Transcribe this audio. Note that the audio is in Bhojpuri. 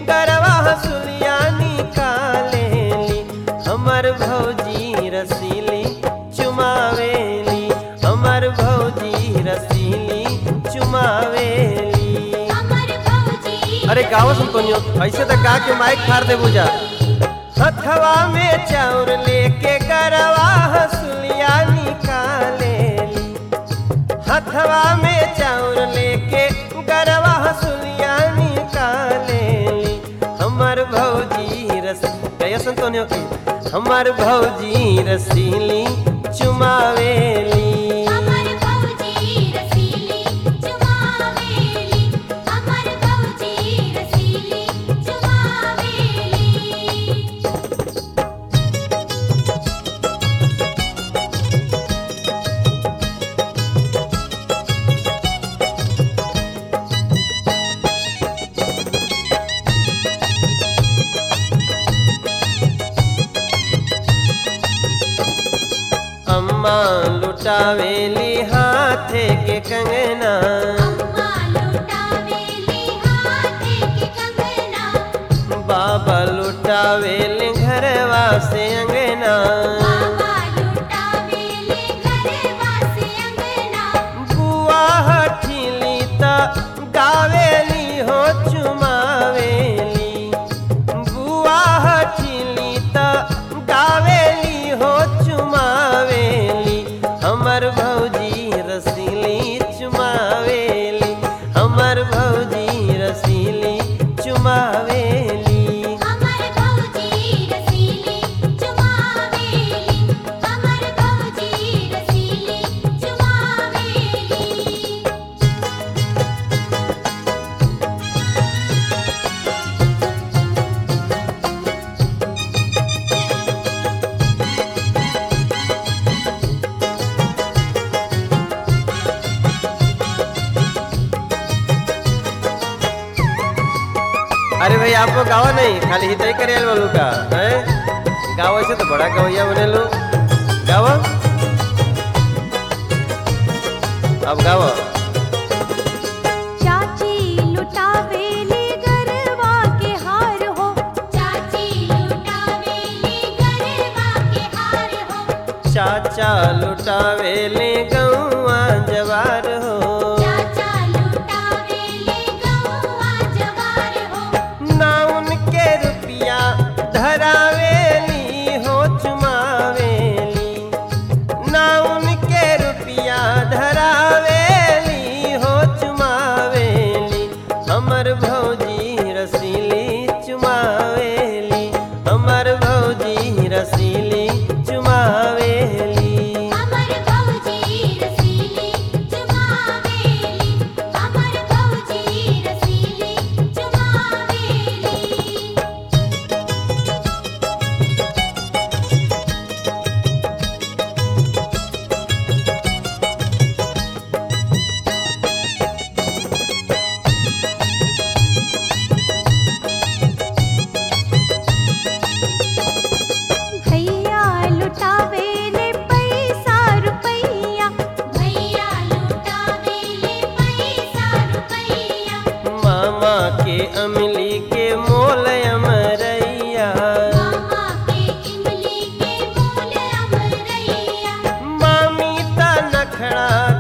गरवा हसुलिया निकालेली हमर भौजी रसीली चुमावेली हमर भौजी रसीली चुमावेली हमर भौजी अरे गाँव सुन कोनियो ऐसे तो का के माइक फाड़ दे बुझा हथवा में चाउर लेके गरवा हसुलिया निकालेली हथवा में चाउर लेके गरवा हसुलिया निकालेली हमर भौजी रस गया सुन कोनियो की हमर भौजी रसीली चुमावेली हमर भौजी रसीली चुमावेली हमर भौजी रसीली चुमावेली अम्मा लुटावेली हाथे के कंगना अम्मा लुटावेली हाथे के कंगना बाबा लुटावेली घरवा से अंगना बाबा लुटावेली घरवा से अंगना बुआ हठीली त गावेली हो चुमावेली बुआ हठीली त गावेली हो चुमावेली हमर भौजी रसीली चुमावेली हमर भौजी रसीली चुमावेली हमर भौजी रसीली चुमावेली हमर भौजी रसीली चुमावेली अरे भाई आपको गावा नहीं खाली हित ही करे वालू का हैं गावा से तो बड़ा गवैया बने लो गावा अब गावा चाची लुटावेली गरवा के हार हो चाची लुटावेली गरबा के हार हो चाचा लुटावेले गौआ जवार हो चाचा लुटावेली गौवा जवार हो ना उनके रुपया धरावेली हो चुमावेली ना उनके रुपया धरावेली हो चुमावेली हमर भौजी रसीली चुमावेली हमर भौजी रसीली चुमावेली हमर भौजी रसीली चुमावेली हमर भौजी रसीली चुमावेली भैया लुटावेले पैसा रुपैया भैया लुटावेले पैसा रुपैया मामा के अमली के मोल अमरैया मामा के इमली के मोल अमरैया मामी ता नखड़ा